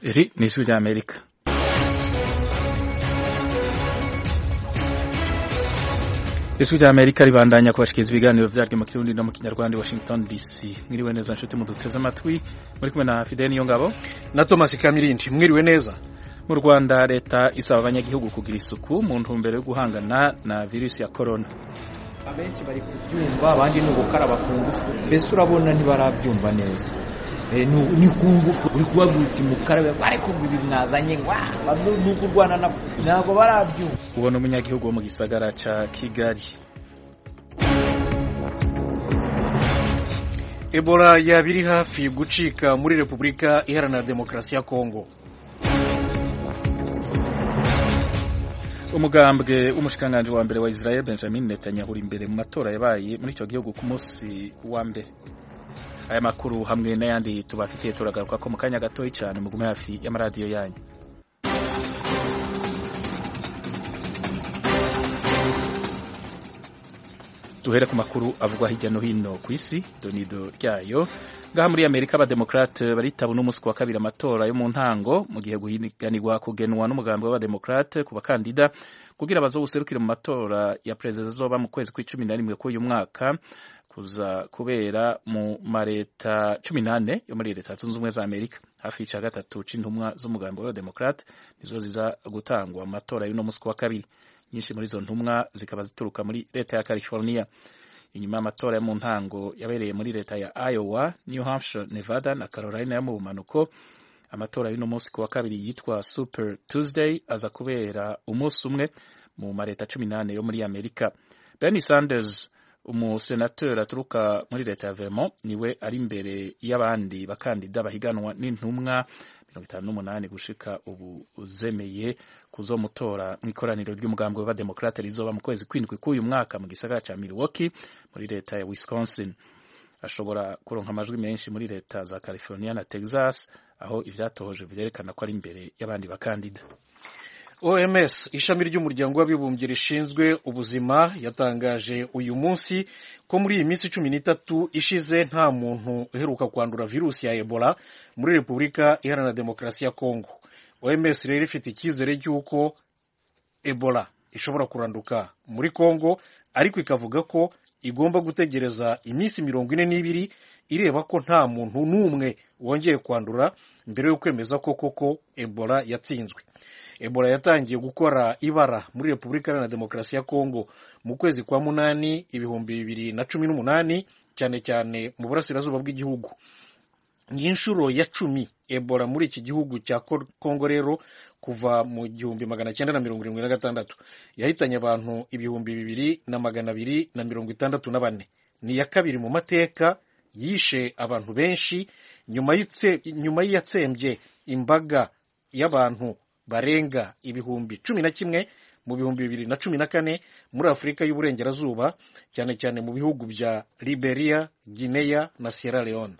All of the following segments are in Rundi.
Iri ni ijwi rya Amerika ijwi rya Amerika ribandanya kubashikiriza ibiganiro vyaryo mu kirundi no mu kinyarwanda Washington DC mwiriwe neza nshuti muduteze amatwi muri kumwe na Fidel Niyongabo na Thomas Kamirindi mwiriwe neza mu Rwanda leta isaba abanyagihugu kugira isuku mu ntumbero yo guhangana na virusi ya corona abenshi bari kubyumva abandi ni ugukaraba ku ngufu mbese urabona ntibarabyumva neza ni ku ngufu uri kubabwira uti mukarabe ariko ngo ibi mwazanye ni ukurwana nabo ntabwo barabyumva ubona umunyagihugu wo mu gisagara ca Kigali Ebola yaba iri hafi gucika muri Repubulika Iharanira Demokarasi ya Kongo umugambwe w'umushikiranganji wa mbere wa Israel Benjamin Netanyahu uri imbere mu matora yabaye muri ico gihugu ku munsi wa mbere aya makuru hamwe n'ayandi tubafitiye turagaruka ko mu kanya gatoyi cyane mugume hafi y'amaradiyo yanyu duhere ku makuru avugwa hirya no hino ku isi donido ryayo ngaha muri amerika abademokrate baritaba n'umunsi wa kabiri amatora yo mu ntango mu gihe guhiganirwa kugenwa n'umugambi w'abademokrate ku bakandida kugira bazoguserukire mu matora ya perezida azoba mu kwezi kw'icumi na rimwe k'uyu mwaka kuza kubera mu mareta cumi n'ane yo muri leta zunze ubumwe za amerika hafi y'ica gatatu c'intumwa z'umugambi w'abademokrate nizo ziza gutangwa mu matora y'uno munsi wa kabiri nyinshi muri izo ntumwa zikaba zituruka muri leta ya california inyuma y'amatora yo mu ntango yabereye muri leta ya iowa new hampshire nevada na carolina yo mu bumanuko amatora y'uno munsi ku wa kabiri yitwa super tuesday aza kubera umunsi umwe mu mareta cumi n'ane yo muri amerika bernie sanders umusenateri aturuka muri leta ya vermont niwe ari imbere y'abandi bakandida bahiganwa n'intumwa mirongo itanu n'umunani gushika ubu uzemeye kuzomutora mu ikoraniro ry'umugambi w'abademokrate rizoba mu kwezi kw'indwi k'uyu mwaka mu gisagara ca milwaukee muri leta ya wisconsin ashobora kuronka amajwi menshi muri leta za california na texas aho ivyatohoje vyerekana ko ari imbere y'abandi bakandida OMS ishami ry'umuryango w'abibumbye rishinzwe ubuzima yatangaje uyu munsi ko muri iyi minsi cumi n'itatu ishize nta muntu uheruka kwandura virusi ya Ebola muri Repubulika Iharanira Demokarasi ya Kongo. OMS rero ifite icyizere cy'uko Ebola ishobora kuranduka muri Kongo ariko ikavuga ko igomba gutegereza iminsi mirongo ine n'ibiri ireba ko nta muntu n'umwe wongeye kwandura mbere yo kwemeza ko koko Ebola yatsinzwe. Ebola yatangiye gukora ibara muri Repubulika Iharanira Demokarasi ya Kongo mu kwezi kwa munani ibihumbi bibiri na cumi n'umunani cyane cyane mu burasirazuba bw'igihugu. Ni inshuro ya cumi Ebola muri iki gihugu cya Kongo rero kuva mu gihumbi magana cyenda na mirongo irindwi na gatandatu yahitanye abantu ibihumbi bibiri na magana abiri na mirongo itandatu na bane. Ni iya kabiri mu mateka yishe abantu benshi nyuma y'iyatsembye imbaga y'abantu barenga ibihumbi cumi na kimwe mu bihumbi bibiri na cumi na kane muri afurika y'uburengerazuba cyane cyane mu bihugu bya liberia guinea na sierra leone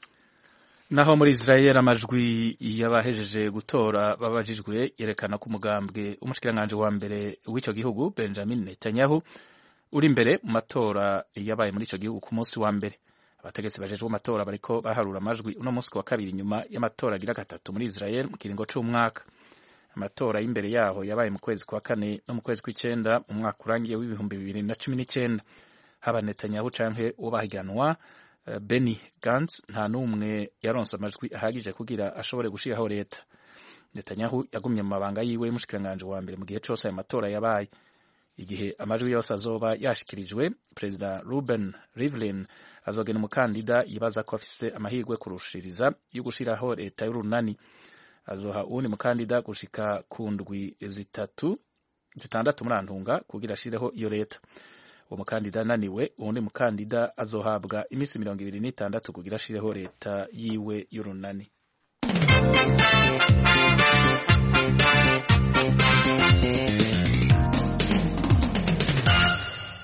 naho muri israel amajwi y'abahejeje gutora babajijwe yerekana ko umugambwe umushikiranganji wa mbere w'icyo gihugu benjamin netanyahu uri imbere mu matora yabaye muri icyo gihugu ku munsi wa mbere abategetsi bajejwe amatora bariko baharura amajwi uno munsi wa kabiri nyuma y'amatora agira gatatu muri israel mu kiringo c'umwaka amatora y'imbere yaho yabaye mu kwezi kwa kane no mu kwezi kw'icenda mu mwaka urangiye w'ibihumbi bibiri na cumi n'icenda haba netanyahu canke uwo bahiganwa uh, beni gantz nta n'umwe yaronse amajwi ahagije kugira ashobore gushiraho leta netanyahu yagumye mu mabanga yiwe y'umushikiranganji wa mbere mu gihe cose ayo matora yabaye igihe amajwi yose azoba yashikirijwe perezida ruben rivlin azogena umukandida yibaza ko afise amahirwe kurushiriza yo gushiraho leta y'urunani azoha uwundi mukandida gushika ku ndwi zitatu zitandatu muri antunga kugira ashireho iyo leta uwo mukandida ananiwe uwundi mukandida azohabwa iminsi mirongo ibiri n'itandatu kugira ashireho leta yiwe y'urunani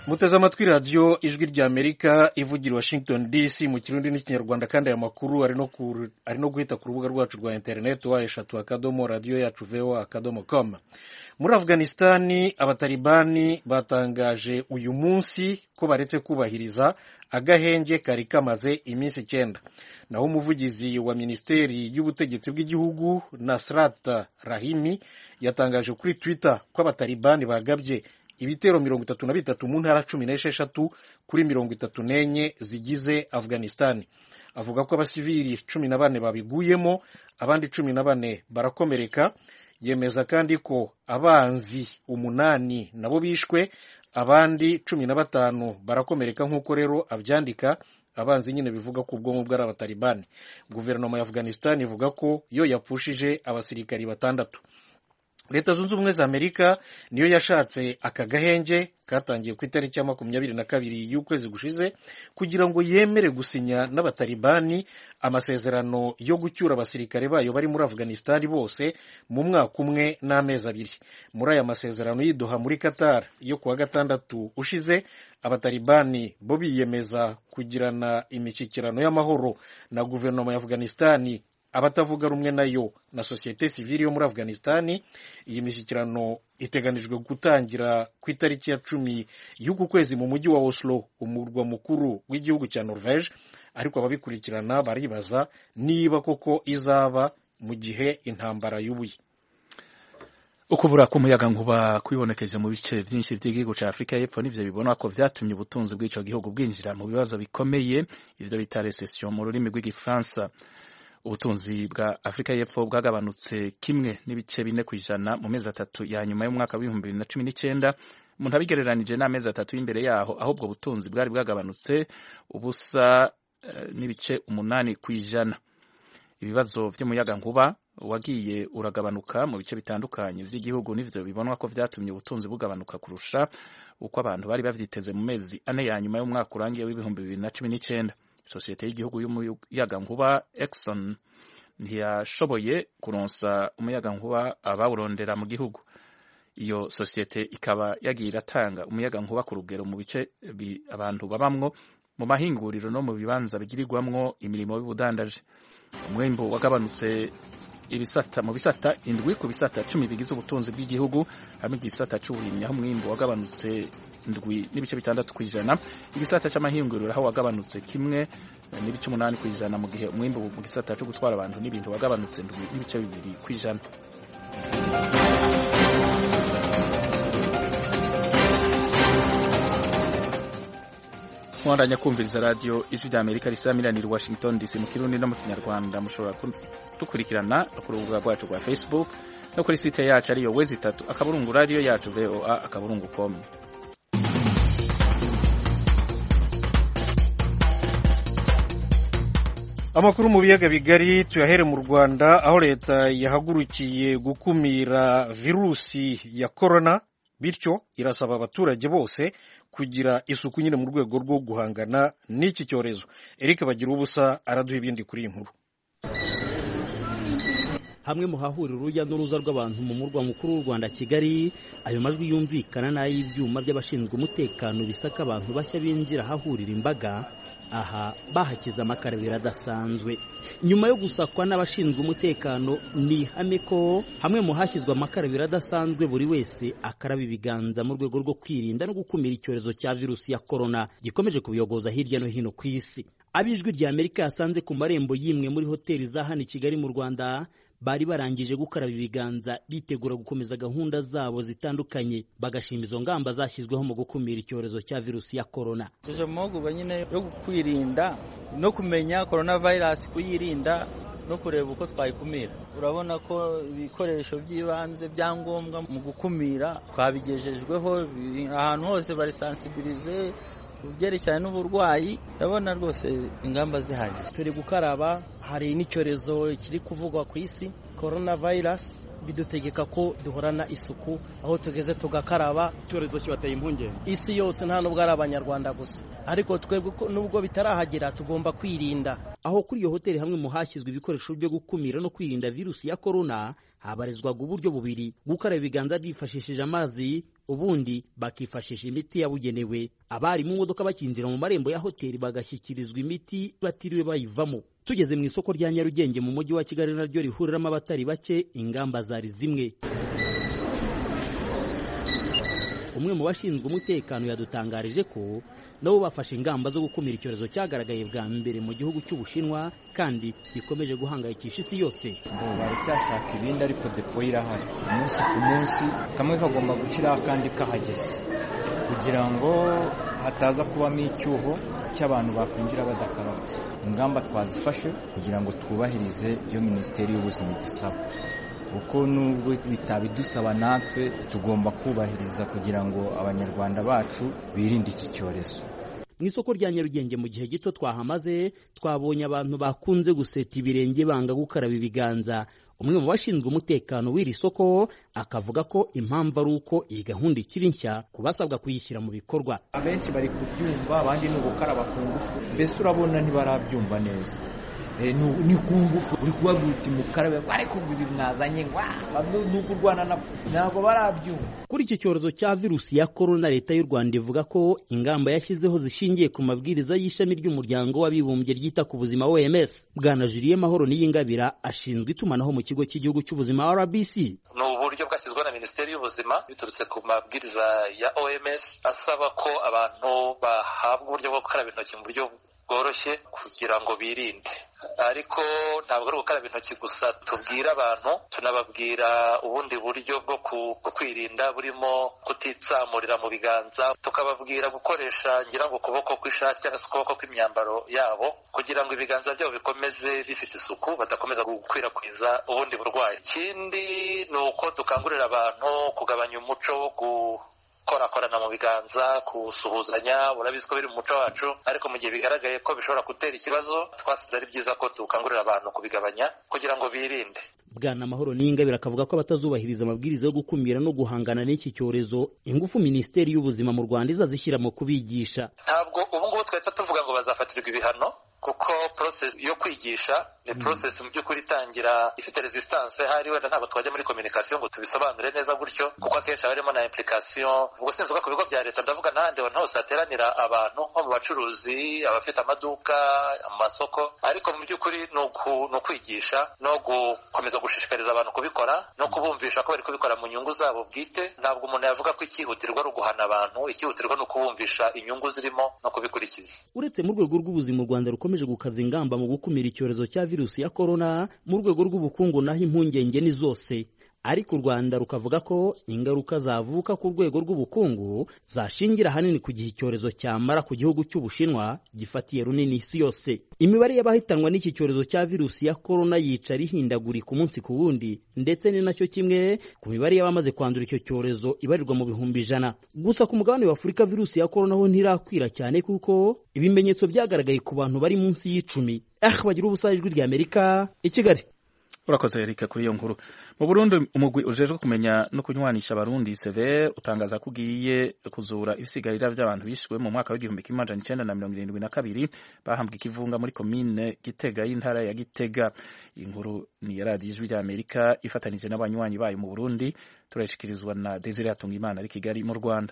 muteze amatwi radiyo ijwi rya amerika ivugira washington dc mu kirundi n'ikinyarwanda kandi aya makuru ari no guhita ku rubuga rwacu rwa interineti wa eshatu akadomo radiyo yacu voa akadomo com muri afghanistani abatalibani batangaje uyu munsi ko baretse kubahiriza agahenge kari kamaze iminsi icyenda naho umuvugizi wa minisiteri y'ubutegetsi bw'igihugu nasrat rahimi yatangaje kuri twitter ko abatalibani bagabye ibitero mirongo itatu na bitatu mu ntara cumi n'esheshatu kuri mirongo itatu n'enye zigize afghanistani avuga ko abasivili cumi na bane babiguyemo abandi cumi na bane barakomereka yemeza kandi ko abanzi umunani nabo bishwe abandi cumi na batanu barakomereka nk'uko rero abyandika abanzi nyine bivuga ko ubwonko bwari abatalibani guverinoma ya afghanistan ivuga ko yo yapfushije abasirikari batandatu leta zunze ubumwe za amerika niyo yashatse aka gahenge katangiye ku itariki ya makumyabiri na kabiri y'ukwezi gushize kugira ngo yemere gusinya n'abatalibani amasezerano yo gucyura abasirikare bayo bari muri afghanistan bose mu mwaka umwe n'amezi abiri muri aya masezerano y'iduha muri qatar yo kuwa gatandatu ushize abatalibani bo biyemeza kugirana imishyikirano y'amahoro na guverinoma ya afghanistan abatavuga rumwe nayo na sosiyete sivili yo muri afghanistan iyi mishyikirano iteganijwe gutangira ku itariki ya cumi y'uku kwezi mu mujyi wa oslo umurwa mukuru w'igihugu cya norvege ariko ababikurikirana baribaza niba koko izaba mu gihe intambara y'ubuye ukubura k'umuyaga nkuba kwibonekeje mu bice byinshi by'igihugu cya afurika y'epfo nivyo bibona ko vyatumye ubutunzi bw'ico gihugu bwinjira mu bibazo bikomeye ivyo bita recession mu rurimi rw'igifaransa ubutunzi bwa afurika y'epfo bwagabanutse kimwe n'ibice bine ku ijana mu mezi atatu ya nyuma y'umwaka w'ibihumbi bibiri na cumi n'icyenda umuntu abigereranije n'amezi atatu y'imbere yaho aho ubwo butunzi bwari bwagabanutse ubusa uh, n'ibice umunani ku ijana ibibazo by'umuyaga nkuba wagiye uragabanuka mu bice bitandukanye by'igihugu n'ivyo bibonwa ko vyatumye ubutunzi bugabanuka kurusha uko abantu bari bavyiteze mu mezi ane ya nyuma y'umwaka urangiye w'ibihumbi bibiri na cumi n'icyenda isosiyete y'igihugu y'umuyagankuba Exxon ntiyashoboye kuronsa umuyagankuba abawurondera mu gihugu iyo sosiyete ikaba yagiye iratanga umuyagankuba ku rugero mu bice abantu babamwo mu mahinguriro no mu bibanza bigirirwamwo imirimo y'ubudandaji umwembu wagabanutse ibisata mu bisata indwi ku bisata cumi bigize ubutunzi bw'igihugu hamwe igisata c'uburimyi aho umwimbu wagabanutse ndwi n'ibice bitandatu ku ijana igisata c'amahinguriro aho wagabanutse kimwe n'ibice umunani ku ijana mu gihe umwimbu mu gisata co gutwara abantu n'ibintu wagabanutse ndwi n'ibice bibiri ku ijana mwandanya kumviriza radiyo ijwi rya amerika risamiranira washington dc mu kirundi no mu kinyarwanda mushobora kudukurikirana no ku rubuga rwacu rwa facebook no kuri site yacu ariyo wezi itatu akaburungu radiyo yacu voa akaburungu com amakuru mu biyaga bigari tuyahere mu rwanda aho leta yahagurukiye gukumira virusi ya korona bityo irasaba abaturage bose kugira isuku nyine mu rwego rwo guhangana n'iki cyorezo eric bagira ubusa araduha ibindi kuri iyi nkuru hamwe mu hahurira urujya n'uruza rw'abantu mu murwa mukuru w'u Rwanda Kigali ayo majwi yumvikana n'ay'ibyuma by'abashinzwe umutekano bisaka abantu bashya binjira ahahurira imbaga aha bahakiza amakarabiro adasanzwe nyuma yo gusakwa n'abashinzwe umutekano ni ihame ko hamwe mu hashyizwe amakarabiro adasanzwe buri wese akaraba ibiganza mu rwego rwo kwirinda no gukumira icyorezo cya virusi ya korona gikomeje kubiyogoza hirya no hino ku isi ab'ijwi rya amerika yasanze ku marembo y'imwe muri hoteli za hano i kigali mu rwanda bari barangije gukaraba ibiganza bitegura gukomeza gahunda zabo zitandukanye bagashima izo ngamba zashyizweho mu gukumira icyorezo cya virusi ya korona tuje mu mahugurwa nyine yo kwirinda no kumenya korona vayirasi kuyirinda no kureba uko twayikumira urabona ko ibikoresho by'ibanze byangombwa mu gukumira twabigejejweho ahantu hose barisansibirize ku byerekeranye n'uburwayi ndabona rwose ingamba zihari turi gukaraba hari n'icyorezo kiri kuvugwa ku isi korona vayirasi bidutegeka ko duhorana isuku aho tugeze tugakaraba icyorezo kibateye impungenge isi yose nta nubwo ari abanyarwanda gusa ariko twebwe nubwo bitarahagera tugomba kwirinda aho kuri iyo hoteli hamwe mu hashyizwe ibikoresho byo gukumira no kwirinda virusi ya korona habarizwaga uburyo bubiri gukaraba ibiganza bifashishije amazi ubundi bakifashisha imiti yabugenewe abari mu modoka bakinjira mu marembo ya hoteli bagashyikirizwa imiti batiriwe bayivamo tugeze mu isoko rya nyarugenge mu mujyi wa kigali naryo rihuriramo abatari bake ingamba zari zimwe umwe mu bashinzwe umutekano yadutangarije ko nabo bafashe ingamba zo gukumira icyorezo cyagaragaye bwa mbere mu gihugu cy'ubushinwa kandi gikomeje guhangayikisha isi yose ngo baracyashaka ibindi ariko depo irahari umunsi ku munsi kamwe kagomba gushyiraho akandi kahageze kugira ngo hataza kubamo icyuho cy'abantu bakwinjira badakarabye ingamba twazifashe kugira ngo twubahirize ibyo minisiteri y'ubuzima idusaba kuko nubwo bitabidusaba natwe tugomba kubahiriza kugira ngo abanyarwanda bacu birinde iki cyorezo mu isoko rya nyarugenge mu gihe gito twahamaze twabonye abantu bakunze guseta ibirenge banga gukaraba ibiganza umwe mu bashinzwe umutekano w'iri soko akavuga ko impamvu ari uko iyi gahunda ikiri nshya ku basabwa kuyishyira mu bikorwa abenshi bari kubyumva abandi ni ugukaraba ku ngufu mbese urabona ntibarabyumva neza ni ku ngufu uri kubabwira uti mukarabe ariko ngo ibi mwazanye ni ukurwana nabo ntabwo barabyumva kuri iki cyorezo cya virusi ya korona leta y'u rwanda ivuga ko ingamba yashyizeho zishingiye ku mabwiriza y'ishami ry'umuryango w'abibumbye ryita ku buzima oms bwana juliye mahoro niyingabira ashinzwe itumanaho mu kigo cy'igihugu cy'ubuzima rbc ni uburyo bwashyizweho na minisiteri y'ubuzima biturutse ku mabwiriza ya oms asaba ko abantu bahabwa uburyo bwo gukaraba intoki mu buryo bworoshye kugira ngo birinde ariko ntabwo ari gukaraba intoki gusa tubwira abantu tunababwira ubundi buryo bwo kwirinda burimo kutitsamurira mu biganza tukababwira gukoresha ngira ngo ukuboko kw'ishati cyangwa se ukuboko kw'imyambaro yabo kugira ngo ibiganza byabo bikomeze bifite isuku badakomeza gukwirakwiza ubundi burwayi ikindi ni uko dukangurira abantu kugabanya umuco wo korakorana mu biganza gusuhuzanya urabizi ko biri mu muco wacu ariko mu gihe bigaragaye ko bishobora gutera ikibazo twasize ari byiza ko dukangurira abantu kubigabanya kugira ngo birinde bwana mahoro n'ingabire akavuga ko abatazubahiriza amabwiriza yo gukumira no guhangana n'iki cyorezo ingufu minisiteri y'ubuzima mu rwanda izazishyira mu kubigisha ntabwo ubu ngubu twahita tuvuga ngo bazafatirwa ibihano kuko process yo kwigisha ni process mu by'ukuri itangira ifite resistance hari wenda ntabwo twajya muri communication ngo tubisobanure neza gutyo kuko akenshi haba harimo na implication ubwo sinzi ku bigo bya leta ndavuga n'ahandi hantu hose hateranira abantu nko mu bacuruzi abafite amaduka amasoko ariko mu by'ukuri ni ukwigisha no gukomeza gushishikariza abantu kubikora no kubumvisha ko bari kubikora mu nyungu zabo bwite ntabwo umuntu yavuga ko icyihutirwa ari uguhana abantu icyihutirwa ni ukubumvisha inyungu zirimo no kubikurikiza uretse mu rwego rw'ubuzima u rwanda rukomeje gukaza ingamba mu gukumira icyorezo cya virusi ya korona mu rwego rw'ubukungu naho impungenge ni zose ariko u rwanda rukavuga ko ingaruka zavuka ku rwego rw'ubukungu zashingira ahanini ku gihe icyorezo cyamara ku gihugu cy'ubushinwa gifatiye runini isi yose imibare y'abahitanwa n'iki cyorezo cya virusi ya korona yicara ihindagurika umunsi ku wundi ndetse ni nacyo kimwe ku mibare y'abamaze kwandura icyo cyorezo ibarirwa mu bihumbi ijana gusa ku mugabane wa afurika virusi ya korona ho ntirakwira cyane kuko ibimenyetso byagaragaye ku bantu bari munsi y'icumi ah bagira ubusa ijwi rya amerika i kigali urakoze erika kuri iyo nkuru mu burundi umugwi ujejwe kumenya no kunywanisha abarundi severe utangaza ko ugiye kuzura ibisigarira by'abantu bishwe mu mwaka w'igihumbi kimwe amajana icenda na mirongo irindwi na kabiri bahambwe ikivunga muri komine gitega y'intara ya gitega iyi nkuru ni ya radiyo ijwi rya amerika ifatanije n'abanywanyi bayo mu burundi turayishikirizwa na desire hatungimana ari kigali mu rwanda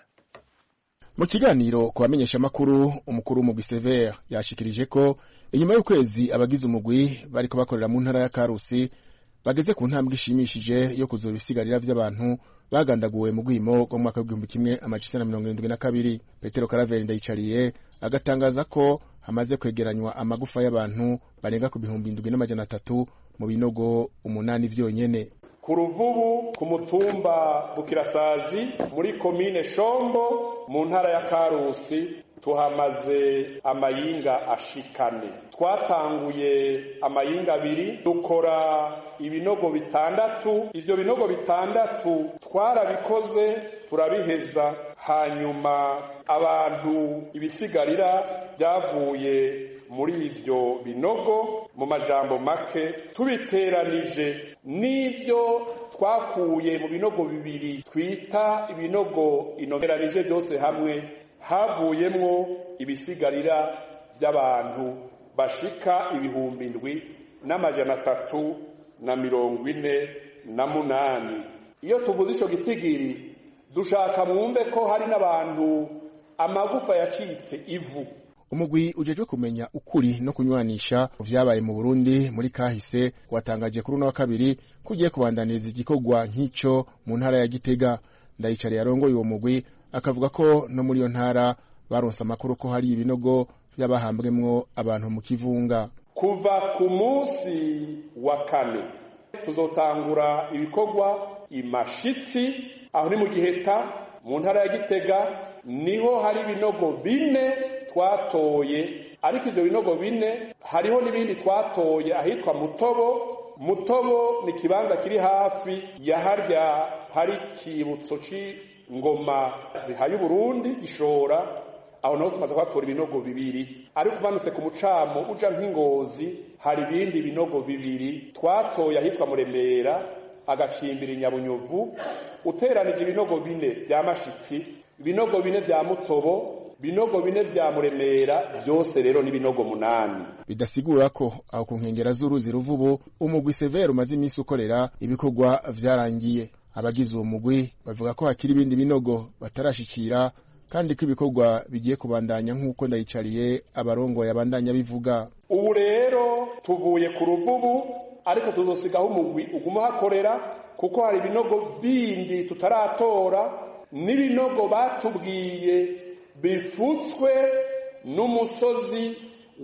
mu kiganiro ku bamenyeshamakuru umukuru w'umugwi severe yashikirije ko inyuma y'ukwezi abagize umugwi bariko bakorera mu ntara ya karusi bageze ku ntambwe ishimishije yo kuzura ibisigarira vy'abantu bagandaguwe mu rwimo rwo mu mwaka w'igihumbi kimwe amajana na mirongo irindwi na kabiri petero karaveri ndayicariye agatangaza ko hamaze kwegeranywa amagufa y'abantu barenga ku bihumbi indwi n'amajana atatu mu binogo umunani vyonyene ku ruvubu ku mutumba bukirasazi muri komine shombo mu ntara ya karusi tuhamaze amayinga ashikane twatanguye amayinga abiri dukora ibinogo bitandatu ivyo binogo bitandatu twarabikoze turabiheza hanyuma abantu ibisigarira byavuye muri ivyo binogo mu majambo make tubiteranije n'ibyo twakuye mu binogo bibiri twita ibinogo inogeranije byose hamwe havuyemwo ibisigarira by'abantu bashika ibihumbi indwi n'amajana atatu na mirongo ine na munani iyo tuvuze ico gitigiri dushaka mwumve ko hari n'abantu amagufa yacitse ivu umugwi ujejwe kumenya ukuri no kunywanisha vyabaye mu Burundi muri kahise watangaje kuri uno wa kabiri kugiye kubandaniriza igikorwa nk'ico mu ntara ya Gitega ndayicare yarongoye uwo mugwi akavuga ko no muri iyo ntara baronse amakuru ko hari ibinogo vy'abahambwemwo abantu mu kivunga kuva ku munsi wa kane tuzotangura ibikorwa imashitsi aho ni mu giheta mu ntara ya gitega niho hari ibinogo bine twatoye ariko ivyo binogo bine hariho n'ibindi twatoye ahitwa mutobo mutobo ni ikibanza kiri hafi ya harya hari ikibutso c'ingoma zihaye uburundi gishora aho naho tumaze kuhatora ibinogo bibiri ariko umanutse ku mucamo uja nk'ingozi hari ibindi binogo bibiri twatoye ahitwa muremera agacimbira inyabunyuvu uteranije ibinogo bine vya mashitsi ibinogo bine vya mutobo binogo bine vya muremera byose rero ni binogo munani bidasigura ko aho ku nkengera z'uruzi ruvubu umugwi severe umaze iminsi ukorera ibikorwa vyarangiye abagize uwo mugwi bavuga ko hakiri ibindi binogo batarashikira kandi ko ibikorwa bigiye kubandanya nk'uko ndayicariye abarongoye abandanya bivuga ubu rero tuvuye ku ruvubu ariko tuzosigaho umugwi uguma hakorera kuko hari ibinogo bindi tutaratora n'ibinogo batubwiye bifutswe n'umusozi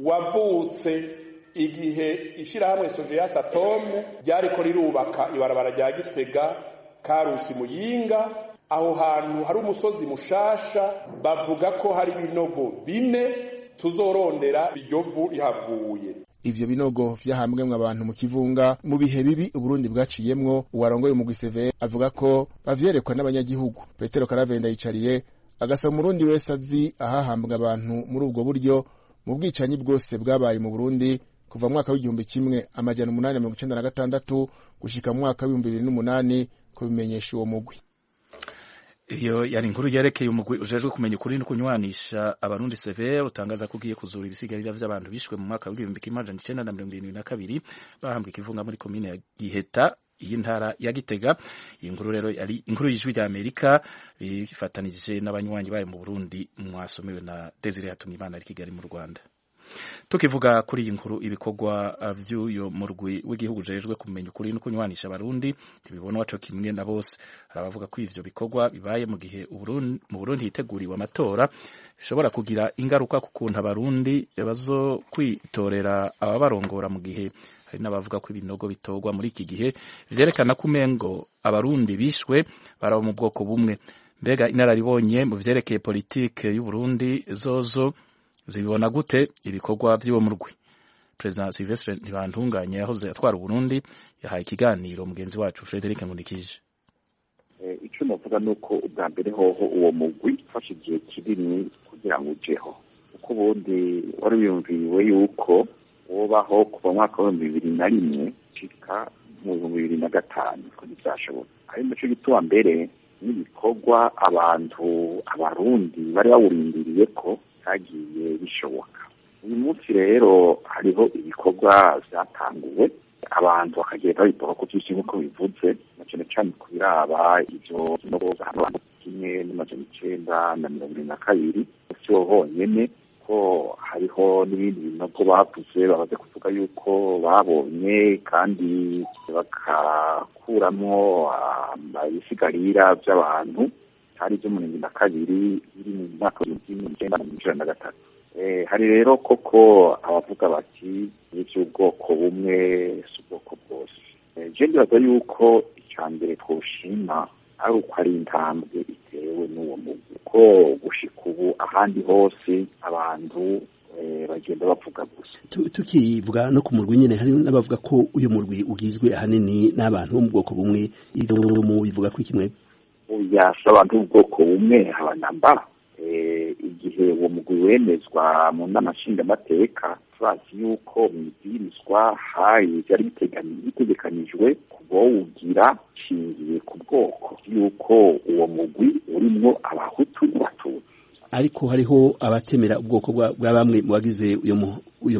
wavutse igihe ishyirahamwe sojeyasi atome ryariko rirubaka ibarabara rya gitega karusi muyinga aho hantu hari umusozi mushasha bavuga ko hari ibinogo bine tuzorondera iryo vu rihavuye ivyo binogo vyahambwemwo abantu mu kivunga mu bihe bibi uburundi bwaciyemwo uwarongoye umugwi severe avuga ko bavyerekwa n'abanyagihugu petero karavenda yicariye agasaba umurundi wese azi ahahambwa abantu muri ubwo buryo mu bwicanyi bwose bwabaye mu burundi kuva mu mwaka w'igihumbi kimwe amajana umunani mirongo icenda na gatandatu gushika mu mwaka w'ibihumbi bibiri n'umunani kubimenyesha uwo mugwi iyo yari inkuru yerekeye umugwi ujejwe kumenya ukuri no kunywanisha abarundi severe utangaza ko ugiye kuzura ibisigarira vy'abantu bishwe mu mwaka w'igihumbi kimwe amajana icenda na mirongo irindwi na kabiri bahambwa ikivunga muri komine ya giheta y'intara ya gitega iyi nkuru rero yari inkuru y'ijwi rya amerika bifatanije n'abanywanyi bayo mu burundi mwasomewe na desire hatumimana ari kigali mu rwanda tukivuga kuri iyi nkuru ibikorwa vy'uyo murwi w'igihugu ujejwe kumenya ukuri no kunywanisha abarundi ntibibona waco kimwe na bose hari abavuga ko ivyo bikorwa bibaye mu gihe mu burundi hiteguriwe amatora bishobora kugira ingaruka ku kuntu abarundi bazo kwitorera ababarongora mu gihe hari n'abavuga ko ibinogo bitorwa muri iki gihe vyerekana ko umengo abarundi bishwe baraba mu bwoko bumwe mbega inararibonye mu vyerekeye politike y'uburundi zozo zibibona gute ibikorwa vy'uwo murwi perezida silvestre ntibantunganye yahoze atwara uburundi yahaye ikiganiro mugenzi wacu frederic nkundikije icyo navuga ni uko ubwa mbere hoho uwo mugwi ufashe igihe kinini kugira ngo ujeho kuko ubundi wari wiyumviriwe yuko wobaho kuva mwaka w'ibihumbi bibiri na rimwe gushika mu bihumbi bibiri na gatanu ko ntibyashoboka ari naco gituma mbere n'ibikorwa abantu abarundi bari bawurindiriye ko byagiye bishoboka uyu munsi rero hariho ibikorwa vyatanguwe abantu bakagenda babikora ku vyinshi nk'uko bivuze na cane cane ku biraba ivyo binogo kimwe n'amajana icenda na mirongo ibiri na kabiri si ho honyene ko hariho n'ibindi binogo bavuze bamaze kuvuga yuko babonye kandi bakakuramwo ibisigarira vy'abantu hari ibyo mirongo na kabiri biri mu mwaka w'ibihumbi kimwe n'icenda na mirongo icenda na gatatu hari rero koko abavuga bati ivy'ubwoko bumwe si ubwoko bwose je ndibaza yuko ica mbere twoshima ari uko ari intambwe itewe n'uwo mugwi ko gushika ubu ahandi hose abantu bagenda bavuga gusa tukivuga no ku murwi nyene hari n'abavuga ko uyu murwi ugizwe ahanini n'abantu bo mu bwoko bumwe ivyo mu bivuga ko ikimwe yasa abantu b'ubwoko bumwe abanamba igihe uwo mugwi wemezwa mu nama nshingamateka turazi yuko mu ibwirizwa hari byari bitegekanijwe kubawugira nshingiye ku bwoko yuko uwo mugwi urimwo abahutu n'abatutsi ariko hariho abatemera ubwoko bwa bamwe mu bagize uyo murwi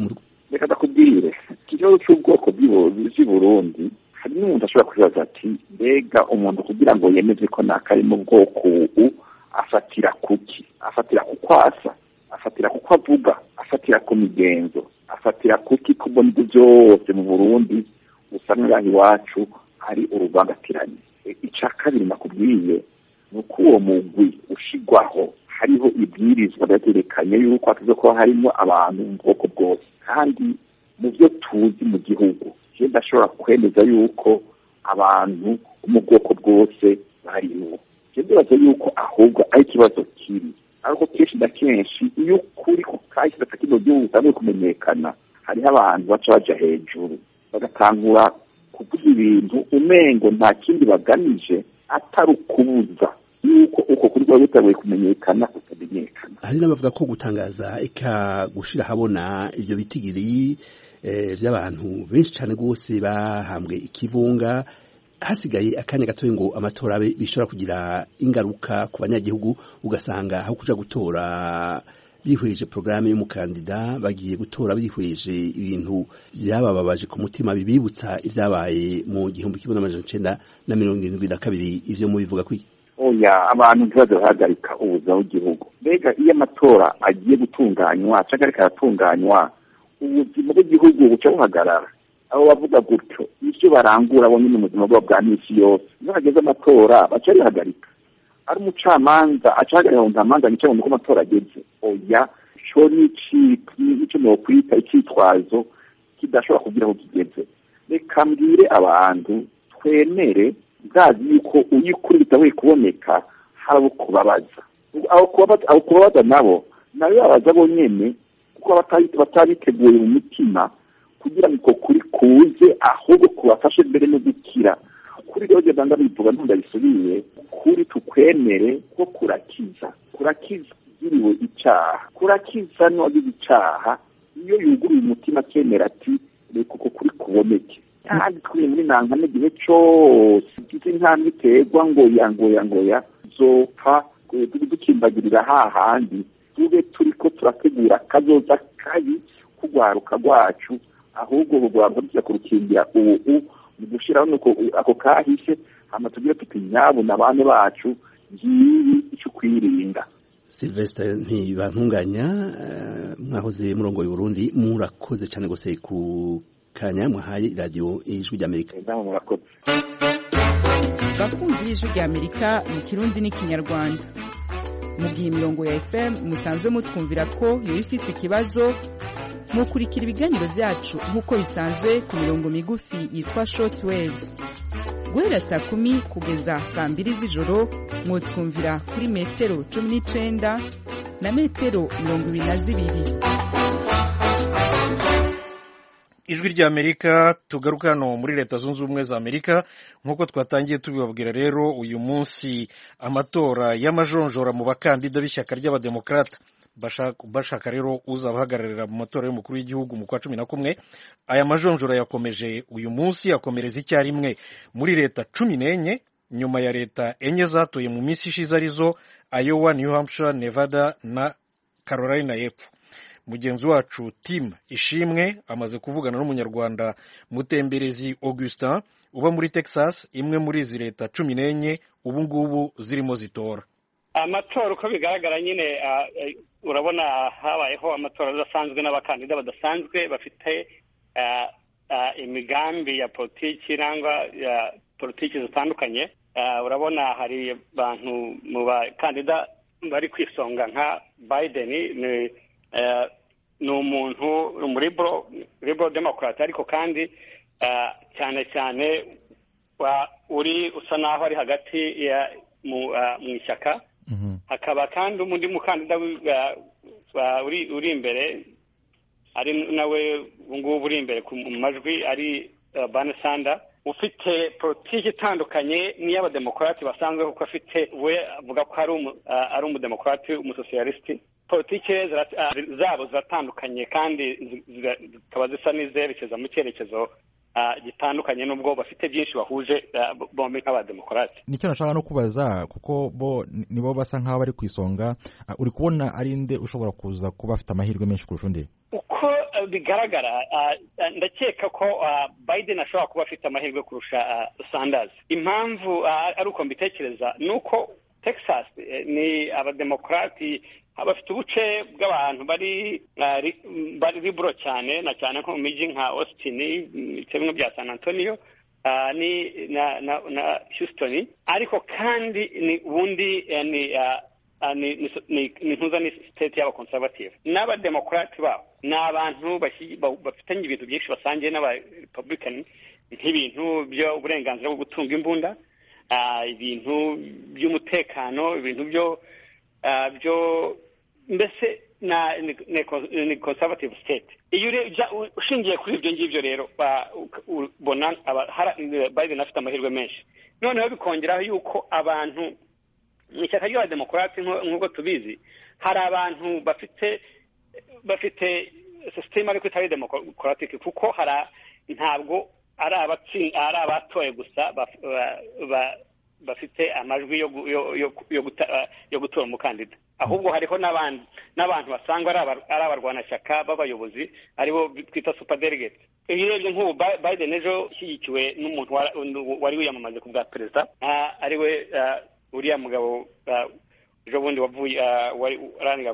reka ndakubwire ikibazo cy'ubwoko bw'i burundi hari n'umuntu ashobora kwibaza ati mbega umuntu kugira ngo yemeze ko nakari mu bwoko ubu afatira kuki afatira ku kwasa afatira kuko avuga afatira ku migenzo afatira kuki kubona ibyo byose mu burundi usanga ngaha iwacu hari uruvangatiranye icya kabiri nakubwiye ni uko uwo mugwi ushigwaho hariho ibwirizwa byaterekanye yuko hataze kuba harimo abantu mu bwoko bwose kandi mu byo tuzi mu gihugu je ndashobora kwemeza yuko abantu bo mu bwoko bwose barimo je ndibaza yuko ahubwo ari ikibazo kiri ariko kenshi na kenshi iyo ukuri ku kahise kino gihugu utanguye kumenyekana hariho abantu baca baja hejuru bagatangura kuvuga ibintu umengo nta kindi bagamije atari ukubuza yuko uko kuri kuba bitabuye kumenyekana kutamenyekana hari n'abavuga ko gutangaza eka gushira habona ivyo bitigiri by'abantu benshi cyane rwose bahambwe ikivunga hasigaye akanya gatoya ngo amatora abe bishobora kugira ingaruka ku banyagihugu ugasanga aho kuja gutora bihweje porogaramu y'umukandida bagiye gutora bihweje ibintu byabababaje ku mutima bibibutsa ibyabaye mu gihumbi kimwe n'amajana icenda na mirongo irindwi na kabiri ivyo mubivuga kwiki oya abantu ntibaze bahagarika ubuzima bw'igihugu mbega iyo amatora agiye gutunganywa cyangwa ariko aratunganywa ubuzima bw'igihugu buca buhagarara abo bavuga gutyo ibyo barangura bo nyine mu buzima bwabo bwa minsi yose iyo hageze amatora baca bihagarika ari umucamanza acahagarika ngo ntamanza nice ngo amatora ageze oya co nico nokwita icitwazo kidashobora kugira ngo kigeze reka mbwire abantu twemere bwazi yuko iyo ukuri bitabuye kuboneka hari abo kubabaza abo kubabaza nabo nayo babaza bo nyene kuko batabiteguye mu mutima kugira ngo uko kuri kuze ahubwo kubafashe mbere no gukira kuri rero genda ndabivuga ntundabisubiye kuri tukwemere ko kurakiza kurakiza ugiriwe icaha kurakiza n'uwagize icaha iyo yuguruye umutima akemera ati reka uko kuri kuboneke kandi turi muri nankane igihe cose igize intambwe iterwa ngoya ngoya ngoya zopfa dukimbagirira hahandi tube turiko turategura akazoza kabi kugwaruka rwacu ahubwo urwaruka tuza kurukingira ubu mu gushiraho nuko ako kahise hama tugire tuti nyabo na bane bacu ngibi ico kwirinda Sylvestre ntibantunganya mwahoze murongo Burundi murakoze cyane gose ku kanya mwahaye radio ijwi ry'Amerika murakoze bakunzi y'ijwi ry'Amerika mu kirundi n'ikinyarwanda mu gihe imirongo ya FM musanzwe mutwumvira ko yoba ifise ikibazo mukurikira ibiganiro byacu nk'uko bisanzwe ku mirongo migufi yitwa short waves guhera saa kumi kugeza saa mbiri z'ijoro mwotwumvira kuri metero cumi n'icenda na metero mirongo ibiri na zibiri ijwi ry'amerika tugaruka hano muri leta zunze ubumwe za amerika nk'uko twatangiye tubibabwira rero uyu munsi amatora y'amajonjora mu bakandida b'ishyaka ry'abademokarata bashaka rero uzabahagararira mu matora y'umukuru w'igihugu mu kwa cumi na kumwe aya majonjora yakomeje uyu munsi akomereza icyarimwe muri leta cumi n'enye nyuma ya leta enye zatoye mu minsi ishize arizo Iowa, New Hampshire, Nevada na Carolina y'Epfo mugenzi wacu tim ishimwe amaze kuvugana n'umunyarwanda mutemberezi augustin uba muri texas imwe muri izi leta cumi n'enye ubu ngubu zirimo zitora amatora uko bigaragara nyine urabona habayeho amatora adasanzwe n'abakandida badasanzwe bafite imigambi ya politiki cyangwa ya politiki zitandukanye urabona hari abantu mu bakandida bari ku isonga nka biden ni umuntu muri liberal democrat ariko kandi cyane cyane uri usa n'aho ari hagati mu ishyaka hakaba kandi undi mukandida uri imbere ari nawe ngubu uri imbere mu majwi ari bane sanda ufite politiki itandukanye n'iy'abademokarati basanzwe kuko afite we avuga ko ari umudemokarati umusosiyalisiti politiki zabo ziratandukanye kandi zikaba zisa n'izerekeza mu cyerekezo gitandukanye n'ubwo bafite byinshi bahuje bombi nk'abademokarati nicyo nashaka no kubaza kuko bo nibo basa nk'aho bari ku isonga uri kubona ari nde ushobora kuza kuba afite amahirwe menshi kurusha undi uko bigaragara ndakeka ko biden ashobora kuba afite amahirwe kurusha sanders impamvu ari uko mbitekereza ni uko texas ni abademokarati bafite ubuce bw'abantu bari bari liburo cyane na cyane nko mu mijyi nka austin ibice bimwe bya san antonio ni na na na houston ariko kandi ni ubundi ni ni ntuza ni state y'abakonservative n'abademokarati babo ni abantu bafitanye ibintu byinshi basangiye n'abarepublican nk'ibintu by'uburenganzira bwo gutunga imbunda ibintu by'umutekano ibintu byo byo mbese ni conservative state iyo ushingiye kuri ibyo ngibyo rero ubona biden afite amahirwe menshi noneho bikongeraho yuko abantu mu ishyaka ry'abademokarati nk'uko tubizi hari abantu bafite bafite sisiteme ariko itari demokaratike kuko hari ntabwo ari abatoye gusa bafite amajwi yo gutora umukandida ahubwo hariho n'abantu basangwa ari abarwanashyaka b'abayobozi aribo twita supadelegate iyo urebye nk'ubu biden ejo ushyigikiwe n'umuntu wari wiyamamaje ku bwa perezida ariwe uriya mugabo ejo bundi wavuye urangira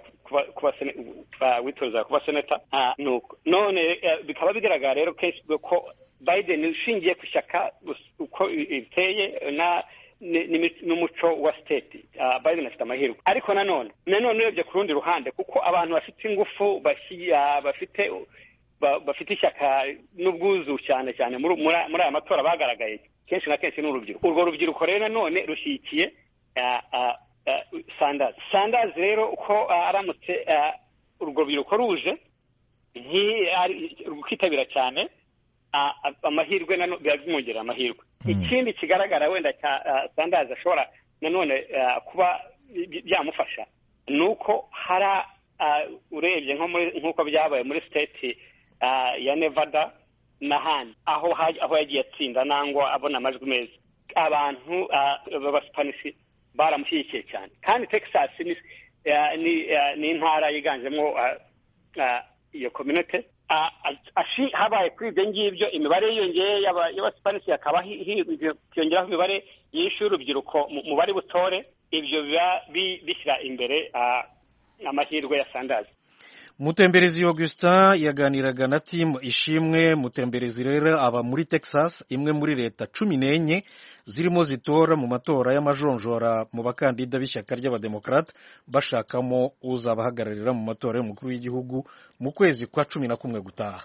witoreza kuba seneta none bikaba bigaragara rero kenshi ko biden ushingiye ku ishyaka uko riteye n'umuco wa state biden afite amahirwe ariko nanone nanone urebye ku rundi ruhande kuko abantu bafite ingufu bafite bafite ishyaka n'ubwuzu cyane cyane muri aya matora bagaragaye kenshi na kenshi ni urubyiruko urwo rubyiruko rero nanone rushyigikiye sandazi sandazi rero uko aramutse urwo rubyiruko ruje rukitabira cyane amahirwe biba bimwongerera amahirwe ikindi kigaragara wenda cya sandazi ashobora nanone kuba byamufasha ni uko hari urebye nk'uko byabaye muri state ya nevada n'ahandi aho aho yagiye atsinda nangwa abona amajwi meza abantu b'abasipanisi baramushyigikiye cyane kandi texas ni intara yiganjemo iyo community habaye kuri ibyo ngibyo imibare yiyongeye y'abasipanisi hakaba hiyongeraho imibare yishe urubyiruko mu bari butore ibyo biba bishyira imbere amahirwe ya sandazi mutemberezi augustin yaganiraga na timu ishimwe mutemberezi rero aba muri texas imwe muri leta cumi n'enye zirimo zitora mu matora y'amajonjora mu bakandida b'ishyaka ry'abademokarate bashakamo uzabahagararira mu matora y'umukuru w'igihugu mu kwezi kwa cumi na kumwe gutaha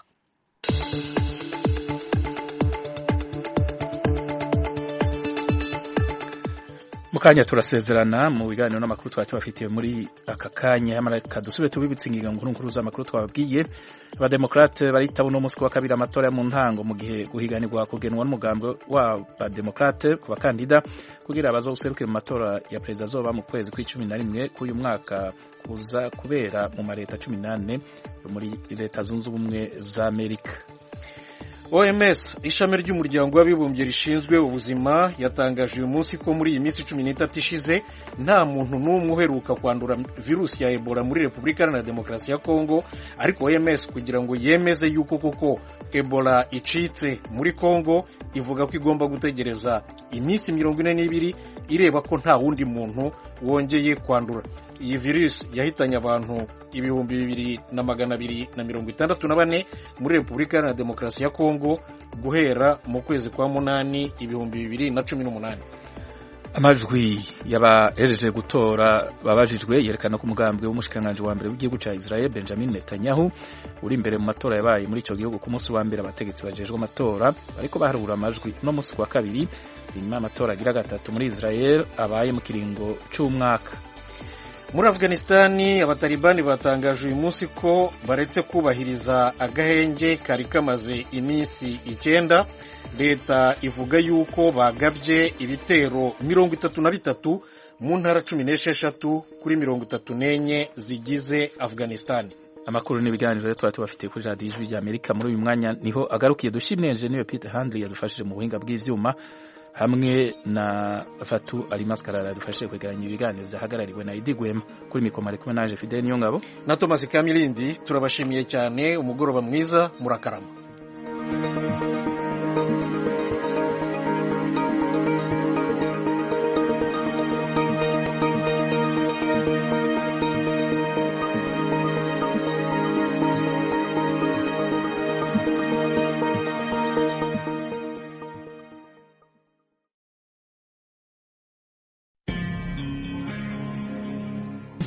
mukanya turasezerana mu biganiro n'amakuru twari tubafitiye muri aka kanya yamaraka dusubire tubibitse ingingo nkuru nkuru z'amakuru twababwiye abademokrate baritaba uno munsi wa kabiri amatora yo mu ntango mu gihe guhiganirwa kugenwa n'umugambi w'abademokrate ku bakandida kugira bazawuserukire mu matora ya perezida azoba mu kwezi kw'icumi na rimwe k'uyu mwaka kuza kubera mu maleta cumi n'ane muri leta zunze ubumwe za amerika oms ishami ry'umuryango w'abibumbye rishinzwe ubuzima yatangaje uyu munsi ko muri iyi minsi cumi n'itatu ishize nta muntu n'umwe uheruka kwandura virusi ya ebola muri repubulika iharanira demokarasi ya kongo ariko oms kugira ngo yemeze yuko koko ebola icitse muri kongo ivuga ko igomba gutegereza iminsi mirongo ine n'ibiri ireba ko nta wundi muntu wongeye kwandura iyi virusi yahitanye abantu ibihumbi bibiri na magana abiri na mirongo itandatu na bane muri repubulika iharanira demokarasi ya kongo guhera mu kwezi kwa munani ibihumbi bibiri na cumi n'umunani amajwi y'abahejeje gutora babajijwe yerekana ko umugambi w'umushikiranganji wa mbere w'igihugu cya Israel Benjamin Netanyahu uri imbere mu matora yabaye muri icyo gihugu ku munsi wa mbere abategetsi bajejwe amatora bariko baharura amajwi no munsi wa kabiri inyuma y'amatora agira gatatu muri Israel abaye mu kiringo c'umwaka muri afghanistani abatalibani batangaje uyu munsi ko baretse kubahiriza agahenge kari kamaze iminsi icyenda leta ivuga yuko bagabye ibitero mirongo itatu na bitatu mu ntara cumi n'esheshatu kuri mirongo itatu n'enye zigize afghanistani amakuru n'ibiganiro rero tuba tubafitiye kuri radiyo ijwi ry'amerika muri uyu mwanya niho agarukiye dushimye niwe peter handley yadufashije mu buhinga bw'ibyuma hamwe na fatu alimas karara dufashe kwegeranya ibiganiro vyahagarariwe na idi gwema kuri mikoma ari kumwe naje fidel niyongabo na thomas kamilindi turabashimiye cyane umugoroba mwiza murakarama